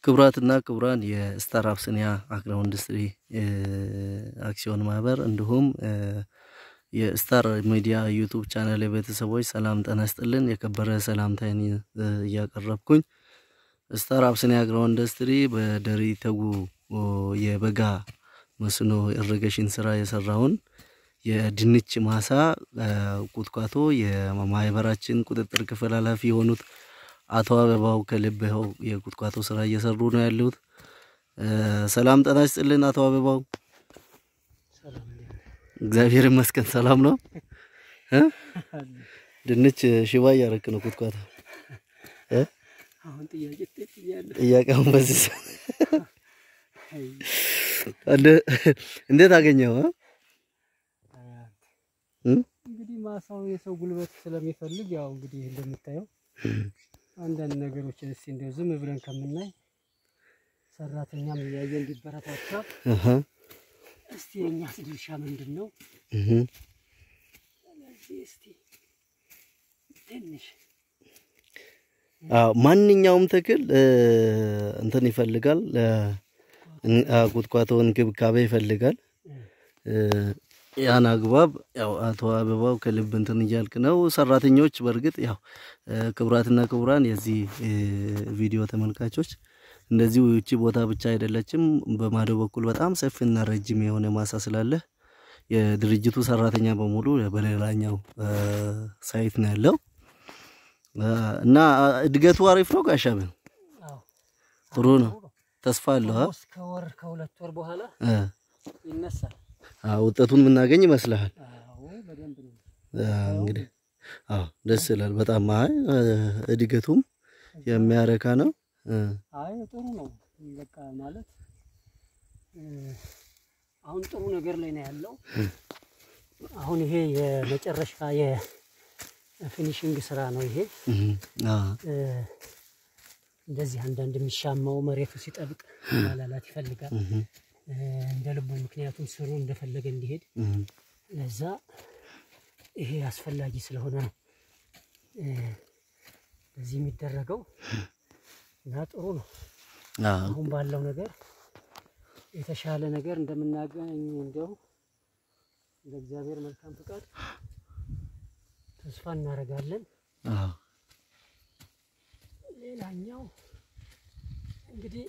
ክቡራትና ክቡራን የስታር አብሲኒያ አግሮ ኢንዱስትሪ አክሲዮን ማህበር እንዲሁም የስታር ሚዲያ ዩቱብ ቻናል የቤተሰቦች ሰላም ጤና ይስጥልን። የከበረ ሰላምታዬን እያቀረብኩኝ ስታር አብሲኒያ አግሮ ኢንዱስትሪ በደሪ ተጉ የበጋ መስኖ ኢሪጌሽን ስራ የሰራውን የድንች ማሳ ቁጥቋጦ የማህበራችን ቁጥጥር ክፍል ኃላፊ የሆኑት አቶ አበባው ከልብኸው የቁጥቋጦ ስራ እየሰሩ ነው ያሉት። ሰላም ጤና ይስጥልን አቶ አበባው። እግዚአብሔር ይመስገን ሰላም ነው። ድንች ሽባ እያረክ ነው ቁጥቋጦ ጥያቄውን በዚህ እንዴት አገኘው? እንግዲህ ማሳው የሰው ጉልበት ስለሚፈልግ ያው እንግዲህ እንደምታየው አንዳንድ ነገሮችን እስቲ እንደው ዝም ብለን ከምናይ ሰራተኛም እያየ እንዲበረታታ እስቲ የእኛስ ድርሻ ምንድን ነው? ስለዚህ እስቲ ትንሽ ማንኛውም ተክል እንትን ይፈልጋል፣ ቁጥቋጦ እንክብካቤ ይፈልጋል። ያን አግባብ ያው አቶ አበባው ከልብ እንትን እያልክ ነው። ሰራተኞች በእርግጥ ያው ክቡራትና ክቡራን የዚህ ቪዲዮ ተመልካቾች እንደዚሁ ይቺ ቦታ ብቻ አይደለችም። በማዶ በኩል በጣም ሰፊና ረጅም የሆነ ማሳ ስላለ የድርጅቱ ሰራተኛ በሙሉ በሌላኛው ሳይት ነው ያለው እና እድገቱ አሪፍ ነው። ጋሻብ ጥሩ ነው። ተስፋ አለው። እስከ ወር ከሁለት ወር በኋላ ይነሳል። ውጤቱን የምናገኝ ይመስልሃል? አዎ በደንብ ነው። እንግዲህ አዎ ደስ ይላል በጣም አይ እድገቱም የሚያረካ ነው። አይ ጥሩ ነው። በቃ ማለት አሁን ጥሩ ነገር ላይ ነው ያለው። አሁን ይሄ የመጨረሻ የፊኒሽንግ ስራ ነው ይሄ። እንደዚህ አንዳንድ የሚሻማው መሬቱ ሲጠብቅ ማላላት ይፈልጋል እንደ ልቡ፣ ምክንያቱም ስሩ እንደፈለገ እንዲሄድ ለዛ ይሄ አስፈላጊ ስለሆነ ነው በዚህ የሚደረገው እና ጥሩ ነው። አሁን ባለው ነገር የተሻለ ነገር እንደምናገኝ እንዲያው ለእግዚአብሔር መልካም ፍቃድ ተስፋ እናደርጋለን። ሌላኛው እንግዲህ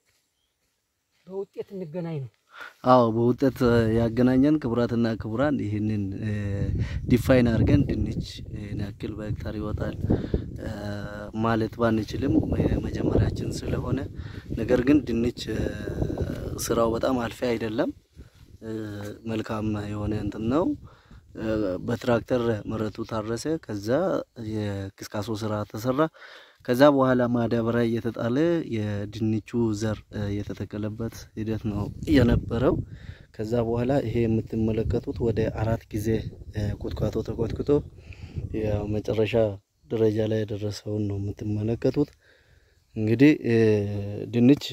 በውጤት እንገናኝ ነው። አዎ በውጤት ያገናኘን ክቡራትና ክቡራን፣ ይህንን ዲፋይን አድርገን ድንች ያክል በሄክታር ይወጣል ማለት ባንችልም መጀመሪያችን ስለሆነ፣ ነገር ግን ድንች ስራው በጣም አልፊ አይደለም። መልካም የሆነ እንትን ነው። በትራክተር መሬቱ ታረሰ። ከዛ የክስካሶ ስራ ተሰራ። ከዛ በኋላ ማዳበሪያ እየተጣለ የድንቹ ዘር የተተከለበት ሂደት ነው የነበረው። ከዛ በኋላ ይሄ የምትመለከቱት ወደ አራት ጊዜ ቁጥቋጦ ተኮትኩቶ የመጨረሻ ደረጃ ላይ የደረሰውን ነው የምትመለከቱት። እንግዲህ ድንች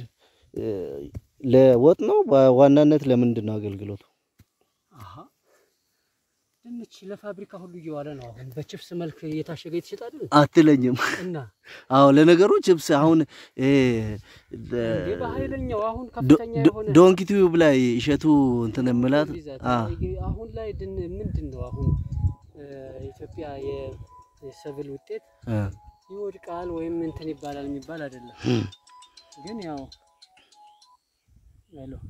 ለወጥ ነው በዋናነት ለምንድን ነው አገልግሎቱ? ድንች ለፋብሪካ ሁሉ እየዋለ ነው። አሁን በችፕስ መልክ እየታሸገ የተሸጠ አይደል? አትለኝም? እና አዎ ለነገሩ ችፕስ አሁን እንዴ በኃይለኛው አሁን ከፍተኛ የሆነ ዶንኪ ቲዩብ ላይ እሸቱ እንትን የምላት አሁን ላይ ድን ምንድን ነው አሁን ኢትዮጵያ የሰብል ውጤት ይወድቃል ወይም እንትን ይባላል የሚባል አይደለም። ግን ያው ሄሎ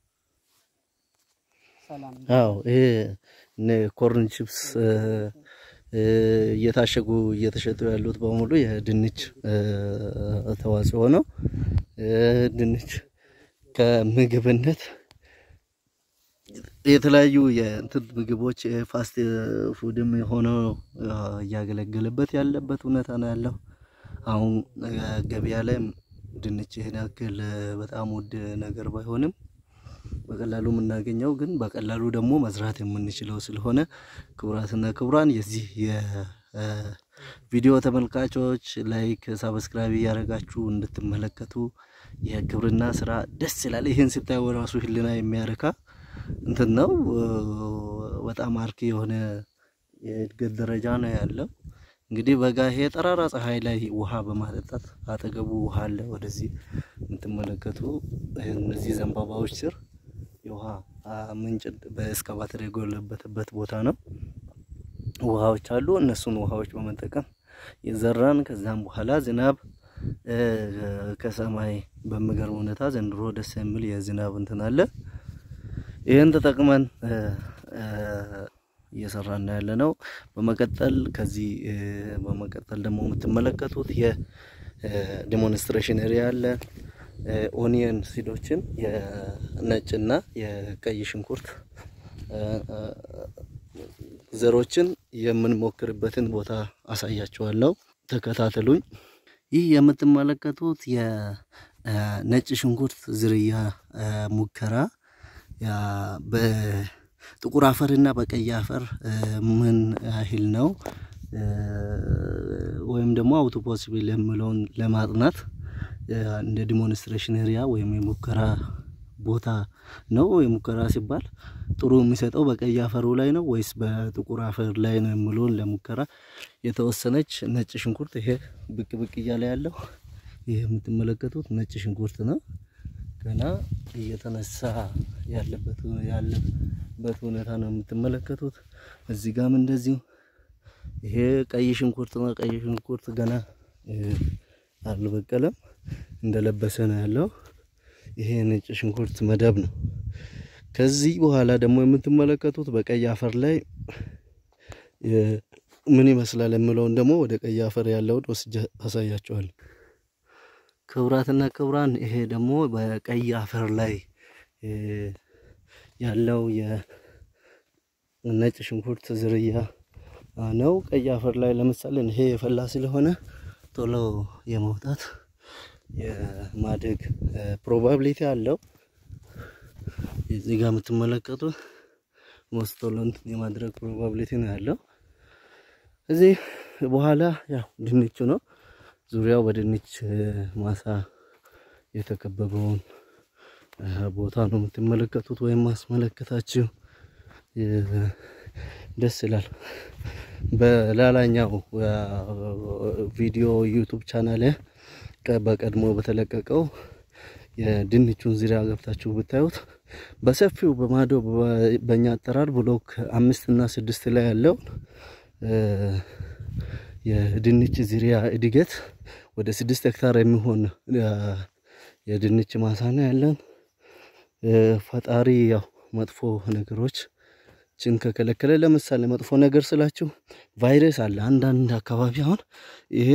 ሰላም አዎ ይሄ ኮርን ቺፕስ እየታሸጉ እየተሸጡ ያሉት በሙሉ የድንች ተዋጽኦ ነው። ድንች ከምግብነት የተለያዩ የእንትን ምግቦች ፋስት ፉድም ሆነው እያገለገለበት ያለበት ሁኔታ ነው ያለው። አሁን ገበያ ላይ ድንች ይህን ያክል በጣም ውድ ነገር ባይሆንም በቀላሉ የምናገኘው ግን በቀላሉ ደግሞ መዝራት የምንችለው ስለሆነ ክቡራትና ክቡራን የዚህ የቪዲዮ ተመልካቾች ላይክ፣ ሳብስክራይብ እያደረጋችሁ እንድትመለከቱ የግብርና ስራ ደስ ይላል። ይህን ስታዩ ራሱ ህልና የሚያረካ እንትን ነው። በጣም አርኪ የሆነ የእድገት ደረጃ ነው ያለው። እንግዲህ በጋ ይሄ ጠራራ ፀሐይ ላይ ውሃ በማጠጣት አጠገቡ ውሃ አለ። ወደዚህ የምትመለከቱ እነዚህ ዘንባባዎች ስር የውሃ ምንጭ በእስካቫተር የጎለበተበት ቦታ ነው። ውሃዎች አሉ። እነሱን ውሃዎች በመጠቀም የዘራን ከዛም በኋላ ዝናብ ከሰማይ በሚገርም ሁኔታ ዘንድሮ ደስ የሚል የዝናብ እንትን አለ። ይህን ተጠቅመን እየሰራን ያለ ነው። በመቀጠል ከዚህ በመቀጠል ደግሞ የምትመለከቱት የዲሞንስትሬሽን ኤሪያ አለ። ኦኒየን ሲዶችን የነጭና የቀይ ሽንኩርት ዘሮችን የምንሞክርበትን ቦታ አሳያችኋለሁ። ተከታተሉኝ። ይህ የምትመለከቱት የነጭ ሽንኩርት ዝርያ ሙከራ በጥቁር አፈር እና በቀይ አፈር ምን ያህል ነው ወይም ደግሞ አውቶ ፖሲብል የምለውን ለማጥናት እንደ ዲሞንስትሬሽን ኤሪያ ወይም የሙከራ ቦታ ነው። የሙከራ ሲባል ጥሩ የሚሰጠው በቀይ አፈሩ ላይ ነው ወይስ በጥቁር አፈር ላይ ነው የምለውን ለሙከራ የተወሰነች ነጭ ሽንኩርት ይሄ ብቅ ብቅ እያለ ያለው ይሄ የምትመለከቱት ነጭ ሽንኩርት ነው። ገና እየተነሳ ያለበት ያለበት ሁኔታ ነው የምትመለከቱት። እዚህ ጋም እንደዚሁ ይሄ ቀይ ሽንኩርት ነው። ቀይ ሽንኩርት ገና አልበቀለም እንደለበሰ ነው ያለው። ይሄ ነጭ ሽንኩርት መደብ ነው። ከዚህ በኋላ ደግሞ የምትመለከቱት በቀይ አፈር ላይ ምን ይመስላል የምለውን ደግሞ ወደ ቀይ አፈር ያለውን ወስጄ አሳያቸዋለሁ። ክቡራትና ክቡራን ይሄ ደግሞ በቀይ አፈር ላይ ያለው የነጭ ሽንኩርት ዝርያ ነው። ቀይ አፈር ላይ ለምሳሌ ይሄ የፈላ ስለሆነ ቶሎ የመውጣት የማደግ ፕሮባቢሊቲ አለው። እዚህ ጋር የምትመለከቱት ሞስቶሎን የማድረግ ፕሮባቢሊቲ ነው ያለው። እዚህ በኋላ ያው ድንቹ ነው። ዙሪያው በድንች ማሳ የተከበበውን ቦታ ነው የምትመለከቱት ወይም ማስመለከታችሁ። ደስ ይላል። በላላኛው ቪዲዮ ዩቱብ ቻናል በቀድሞ በተለቀቀው የድንቹን ዙሪያ ገብታችሁ ብታዩት በሰፊው በማዶ በእኛ አጠራር ብሎክ አምስት እና ስድስት ላይ ያለውን የድንች ዝርያ እድገት ወደ ስድስት ሄክታር የሚሆን የድንች ማሳ ነው ያለን። ፈጣሪ ያው መጥፎ ነገሮች ችን ከከለከለ ለምሳሌ መጥፎ ነገር ስላችሁ ቫይረስ አለ አንዳንድ አካባቢ አሁን ይሄ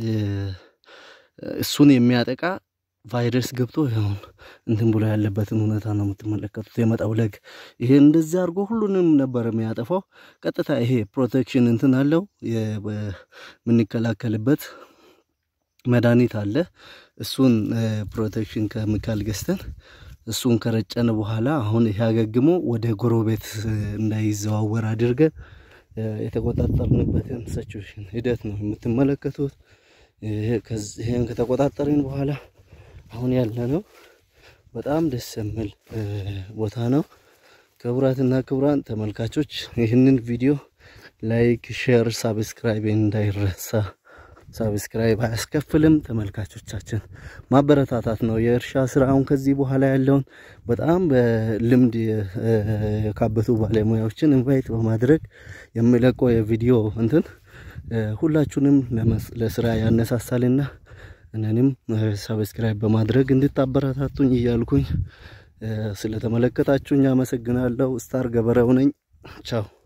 እሱን የሚያጠቃ ቫይረስ ገብቶ ይሁን እንትን ብሎ ያለበትን ሁኔታ ነው የምትመለከቱት። የመጠውለግ ይሄ እንደዚህ አድርጎ ሁሉንም ነበር የሚያጠፋው። ቀጥታ ይሄ ፕሮቴክሽን እንትን አለው የምንከላከልበት መድኃኒት አለ። እሱን ፕሮቴክሽን ኬሚካል ገዝተን እሱን ከረጨን በኋላ አሁን ይሄ አገግሞ ወደ ጎረቤት እንዳይዘዋወር አድርገን የተቆጣጠርንበትን ሰቹዌሽን ሂደት ነው የምትመለከቱት። ይሄን ከተቆጣጠርን በኋላ አሁን ያለ ነው በጣም ደስ የሚል ቦታ ነው። ክቡራትና ክቡራን ተመልካቾች ይህንን ቪዲዮ ላይክ፣ ሼር፣ ሳብስክራይብ እንዳይረሳ። ሳብስክራይብ አያስከፍልም። ተመልካቾቻችን ማበረታታት ነው የእርሻ ስራውን ከዚህ በኋላ ያለውን በጣም በልምድ የካበቱ ባለሙያዎችን ኢንቫይት በማድረግ የሚለቀው የቪዲዮ እንትን ሁላችሁንም ለስራ ያነሳሳልና እኔንም ሰብስክራይብ በማድረግ እንድታበረታቱኝ እያልኩኝ ስለተመለከታችሁኝ አመሰግናለሁ። ስታር ገበሬው ነኝ። ቻው